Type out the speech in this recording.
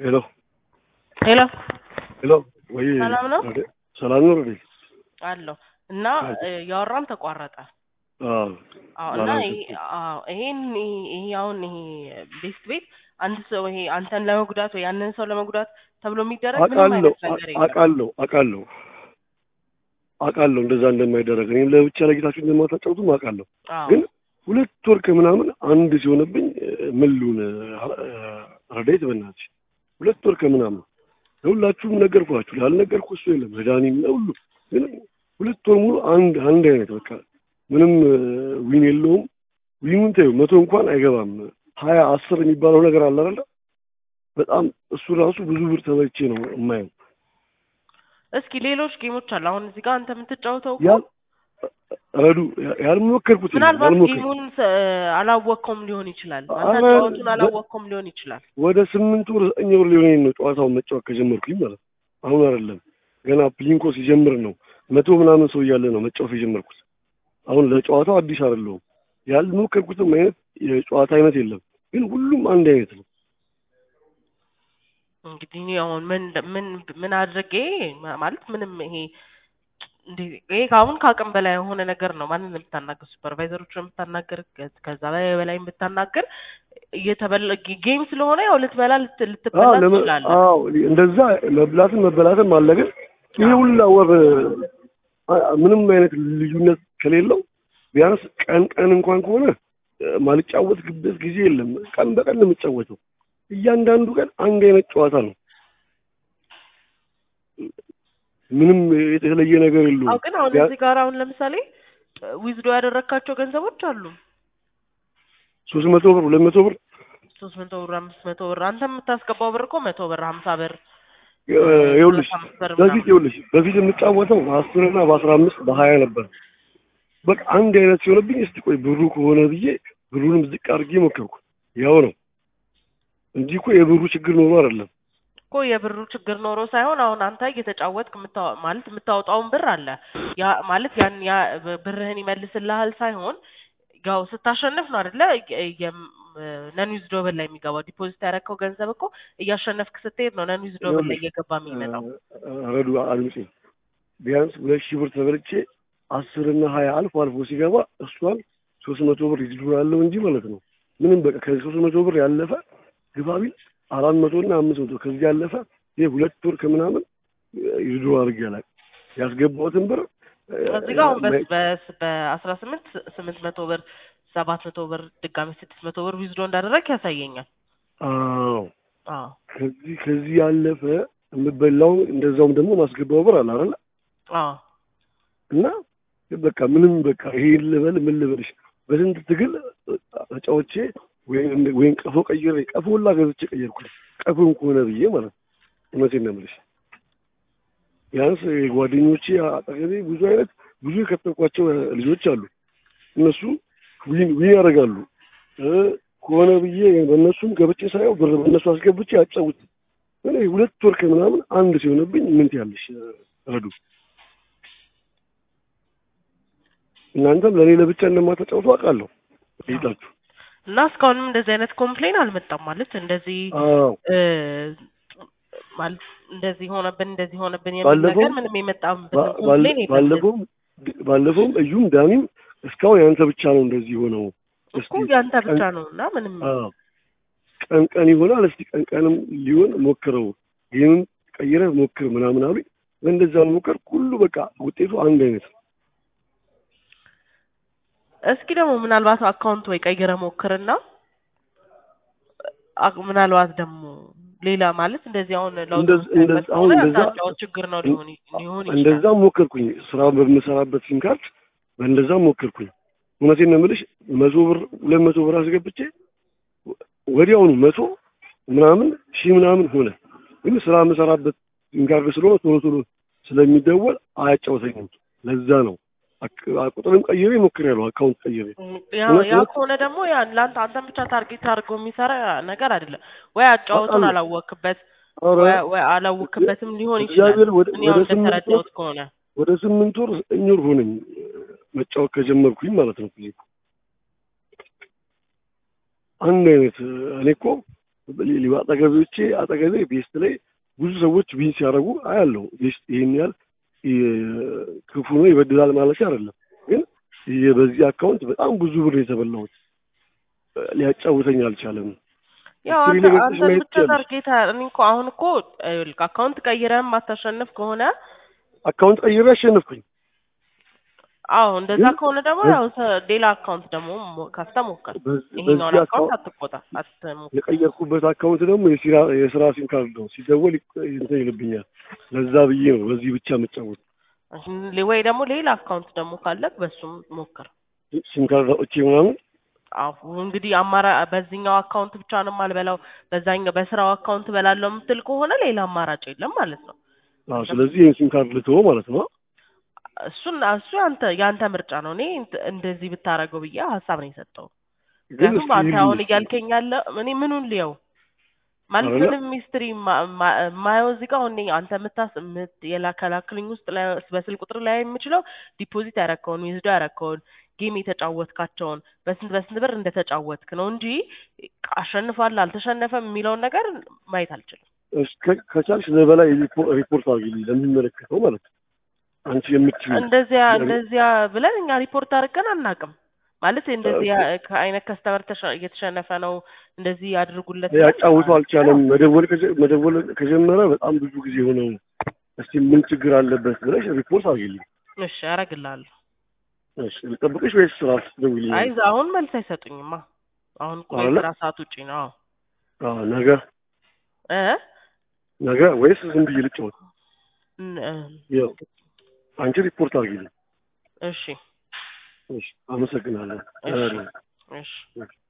ሄሎ ሄሎ ሄሎ፣ ወይ ሰላም ነው? ወደ- ሰላም ነው። ወደ አለሁ እና እ፣ ያወራን ተቋረጠ። አዎ አዎ እና ባላንስ ይሄ አዎ ይሄን ይሄ አሁን ይሄ ቤስት ቤት አንድ ሰው ይሄ አንተን ለመጉዳት ወይ ያንን ሰው ለመጉዳት ተብሎ የሚደረግ ምንም አውቃለሁ አይነት ነገር የለም። አውቃለሁ አውቃለሁ አውቃለሁ እንደዛ እንደማይደረግ እኔም ለብቻ ለጌታችሁ እንደማታጫውቱም አውቃለሁ። አዎ ግን ሁለት ወር ከምናምን አንድ ሲሆንብኝ ምን ልሁን ረዳይት በእናትሽ ሁለት ወር ከምናምን ለሁላችሁም ነገርኳችሁ። ላልነገርኩ እሱ የለም መድኃኒም ለሁሉ ግን ሁለት ወር ሙሉ አንድ አንድ አይነት በቃ ምንም ዊን የለውም። ዊኑን ተይው መቶ እንኳን አይገባም። ሀያ አስር የሚባለው ነገር አለ አይደለ? በጣም እሱ ራሱ ብዙ ብር ተበልቼ ነው የማየው። እስኪ ሌሎች ጌሞች አሉ። አሁን እዚህ ጋር አንተ የምትጫወተው እኮ ያ ረዱ ያልሞከርኩት የለም፣ ምናልባት ያልሞከርኩት ጌሙን ስ- አላወቅከውም ሊሆን ይችላል። አንተ ኧረ ጨዋቱን በ- አላወቅከውም ሊሆን ይችላል። ወደ ስምንት ወር ዘጠኝ ወር ሊሆነኝ ነው ጨዋታውን መጫወት ከጀመርኩኝ ማለት ነው። አሁን አይደለም ገና ፕሊንኮ ሲጀምር ነው መቶ ምናምን ሰው እያለ ነው መጫወት የጀመርኩት። አሁን ለጨዋታው አዲስ አይደለሁም። ያልሞከርኩትም አይነት የጨዋታ አይነት የለም፣ ግን ሁሉም አንድ አይነት ነው። እንግዲህ እኔ አሁን ምን ምን ምን አድርጌ ማ- ማለት ምንም ይሄ እንዴ ይሄ ከአሁን ከአቅም በላይ የሆነ ነገር ነው። ማንን የምታናገር ሱፐርቫይዘሮችን የምታናገር ከ- ከዛ በላይ በላይ የምታናገር እየተበላ ጌ- ጌም ስለሆነ ያው ልትበላ ልት- ልትበላ አዎ ለመ- ትችላለህ። አዎ እንደዛ መብላትም መበላትም አለ። ግን ይሄ አዎ። ሁላ ወር አ- ምንም አይነት ልዩነት ከሌለው ቢያንስ ቀን ቀን እንኳን ከሆነ እ፣ ማልጫወትበት ጊዜ የለም። ቀን በቀን ነው የምጫወተው። እያንዳንዱ ቀን አንድ አይነት ጨዋታ ነው። ምንም የተለየ ነገር አዎ የለውም። ግን አሁን ቢያ- እዚህ ጋር አሁን ለምሳሌ ዊዝዶ ያደረግካቸው ገንዘቦች አሉ ሶስት መቶ ብር ሁለት መቶ ብር ሶስት መቶ ብር አምስት መቶ ብር አንተ የምታስገባው ብር እኮ መቶ ብር ሀምሳ ብር እ፣ ይኸውልሽ ሰላሳ አምስት ብር በፊት ምናምን ይኸውልሽ በፊት የምጫወተው በአስር እና በአስራ አምስት በሀያ ነበር። በቃ አንድ አይነት ሲሆንብኝ እስቲ ቆይ ብሩ ከሆነ ብዬ ብሩንም ዝቅ አድርጌ ሞከርኩ። ያው ነው እንጂ እኮ የብሩ ችግር ኖሮ አይደለም። እኮ የብሩ ችግር ኖሮ ሳይሆን አሁን አንተ እየተጫወትክ የምታወ- ማለት የምታወጣውን ብር አለ ያ ማለት ያን ያ ብ- ብርህን ይመልስልሃል ሳይሆን ያው ስታሸንፍ ነው አይደለ ነን ዩዝ ዶብል ላይ የሚገባው ዲፖዚት ያደረግከው ገንዘብ እኮ እያሸነፍክ ስትሄድ ነው ነን ዩዝ ዶብል ላይ እየገባ የሚመጣው ረዱ አልምጪ ቢያንስ ሁለት ሺህ ብር ተበልቼ አስር እና ሀያ አልፎ አልፎ ሲገባ እሷን ሶስት መቶ ብር ይድራለሁ እንጂ ማለት ነው ምንም በቃ ከሶስት መቶ ብር ያለፈ ግባቢል አራት መቶ እና አምስት መቶ ከዚህ ያለፈ ይህ ሁለት ወር ከምናምን ይድሮ አድርጌ አላውቅም። ያስገባሁትን ብር እዚህ ጋር አሁን በስ- በስ- በአስራ ስምንት ስምንት መቶ ብር ሰባት መቶ ብር ድጋሚ ስድስት መቶ ብር ዊዝዶ እንዳደረግ ያሳየኛል። አዎ አዎ ከዚህ ከዚህ ያለፈ የምበላው እንደዛውም ደግሞ ማስገባው ብር አለ አይደለ አዎ እና በቃ ምንም በቃ ይሄ ልበል ምን ልበልሽ በስንት ትግል ተጫዎቼ ወይም ወይም ቀፎ ቀይሬ ቀፎ ሁላ ገዝቼ ቀየርኩኝ ቀፎን ከሆነ ብዬ ማለት ነው። እውነቴን ነው የምልሽ ቢያንስ ጓደኞቼ አጠገቤ ብዙ አይነት ብዙ የከተልኳቸው ልጆች አሉ። እነሱ ዊን ዊን ያደርጋሉ እ ከሆነ ብዬ በእነሱም ገብቼ ሳየው ብር በእነሱ አስገብቼ ያጫውት እኔ ሁለት ወር ከምናምን አንድ ሲሆንብኝ ምን ትያለሽ ረዱ? እናንተም ለእኔ ለብቻ እንደማተጫውቱ አውቃለሁ ይጣችሁ እና እስካሁንም እንደዚህ አይነት ኮምፕሌን አልመጣም ማለት እንደዚህ አዎ እ ማለት እንደዚህ ሆነብን እንደዚህ ሆነብን የሚል ባለፈው- ነገር ምንም የመጣበት ባ- ኮምፕሌን የለም። ባለፈውም ባለፈውም እዩም ዳኒም እስካሁን ያንተ ብቻ ነው እንደዚህ ሆነው እኮ ያንተ ብቻ ነው እና ምንም አዎ ቀን ቀን ይሆናል። እስቲ ቀን ቀንም ሊሆን ሞክረው ይህንን ቀይረህ ሞክር ምናምን አሉኝ። በእንደዛ ሞከር ሁሉ በቃ ውጤቱ አንድ አይነት ነው። እስኪ ደግሞ ምናልባት አካውንት ወይ ቀይረ ሞክርና አ- ምናልባት ደግሞ ሌላ ማለት እንደዚህ አሁን ለውጥ እንደዚ- የምታይበት እንደዚ- አሁን ከሆነ እንደዛ- ያንተ ችግር ነው ሊሆን ይ- ሊሆን ይችላል። እንደዛ ሞከርኩኝ። ስራ በምሰራበት ሲም ካርድ በእንደዛ ሞከርኩኝ። እውነቴን ነው የምልሽ መቶ ብር ሁለት መቶ ብር አስገብቼ ወዲያውኑ መቶ ምናምን ሺህ ምናምን ሆነ። ግን ስራ የምሰራበት ሲም ካርድ ስለሆነ ቶሎ ቶሎ ስለሚደወል አያጫውተኝም። ለዛ ነው አክ- ቁጥርም ቀይሬ ሞክሬያለሁ። አካውንት ቀይሬ ያ እውነት ያ ነው። ከሆነ ደግሞ ያ ለአንተ አንተን ብቻ ታርጌት አድርጎ የሚሰራ ነገር አይደለም። ወይ አጫወቱን አውቃለሁ። አላወቅበት ኧረ ወይ ወይ አላወቅበትም ሊሆን ይችላል። እግዚአብሔር ወደ እኔ አሁን ወደ ስምንት ወር እንደተረዳሁት ከሆነ ወደ ስምንት ወር ዘጠኝ ወር ሆነኝ መጫወት ከጀመርኩኝ ማለት ነው። ጊዜ አንድ አይነት እኔ እኮ ሌላ አጠገቤዎቼ አጠገቤ ቤስት ላይ ብዙ ሰዎች ቢን ሲያደርጉ አያለው። ቤስት ይሄን ያህል የ- ክፉ ነው ይበድላል ማለት አይደለም፣ ግን የ- በዚህ አካውንት በጣም ብዙ ብር የተበላሁት ሊያጫውተኝ አልቻለም። ያው ሂስትሪ አንተ ላይ ገብተሽ አንተን ማየት ብቻ ትችያለሽ። ታርጌት እኔ እኮ አሁን እኮ ይኸውልህ አካውንት ቀይረህም ማታሸንፍ ከሆነ አካውንት ቀይሬ አሸነፍኩኝ። አዎ እንደዛ ግን ከሆነ ደግሞ በ- ያው ሰ- ሌላ አካውንት ደግሞ ሞ- ከፍተህ ሞክር። በዚህ ይሄኛውን በዚህ አካውንት አካውንት አትቆጣ አትሞክር። የቀየርኩበት አካውንት ደግሞ የሲራ የስራ ሲም ካርድ ነው። ሲደወል ይቅ- እንትን ይልብኛል። ለዛ ብዬ ነው በዚህ ብቻ የምጫወት። ወይ ደግሞ ሌላ አካውንት ደግሞ ካለ በሱም ሞክር። ሲም ካርድ አውጥቼ ምናምን አሁ እንግዲህ አማራ በዚህኛው አካውንት ብቻ ነው የማልበላው በዛኛው በስራው አካውንት በላለው የምትል ከሆነ ሌላ አማራጭ የለም ማለት ነው። አዎ፣ ስለዚህ ይህን ሲም ካርድ ልትወው ማለት ነው። እሱን እሱ ያንተ ያንተ ምርጫ ነው። እኔ እንት- እንደዚህ ብታረገው ብዬ ሀሳብ ነው የሰጠው። ግን ምክንያቱም እስኪ አንተ አሁን ይልኝ እያልከኝ ያለ እኔ ምኑን ልየው ማለት አይደለ? ምንም ሚስትሪ ማየው እዚህ ጋር አሁን እኔ አንተ የምታስ የምት- የላከላክልኝ ውስጥ ላይ በስልክ ቁጥር ላይ የምችለው ዲፖዚት ያረከውን ዊዝዶ ያረከውን ጌም የተጫወትካቸውን በስንት በስንት ብር እንደተጫወትክ ነው እንጂ አሸንፏል አልተሸነፈም የሚለውን ነገር ማየት አልችልም። እሺ፣ ከ- ከቻልሽ ለበላይ ሪፖ- ሪፖርት አድርጊልኝ ለሚመለከተው ማለት ነው። አንቺ የምትችይው እንደዚያ እንደዚያ ብለን እኛ ሪፖርት አድርገን አናውቅም። ማለት እንደዚህ ያ- ከአይነት ከስተመር ተሸ- እየተሸነፈ ነው እንደዚህ ያድርጉለት ብለን ያጫውተው አልቻለም። መደወል ከጀ- መደወል ከጀመረ በጣም ብዙ ጊዜ ሆነው። እስቲ ምን ችግር አለበት ብለሽ ሪፖርት አድርጊልኝ። እሺ አደርግልሃለሁ። እሺ፣ ልጠብቅሽ ወይስ ስራ ስትደውይልኝ? አይ አሁን መልስ አይሰጡኝማ። አሁን እኮ አይደለ? የስራ ሰዓት ውጪ ነው። አዎ አዎ፣ ነገ እ ነገ ወይስ ዝም ብዬ ልጫወት? ን- እ፣ ያው አንቺ ሪፖርት አድርጊልኝ። እሺ እሺ፣ አመሰግናለሁ። እሺ እ፣ እሺ እሺ።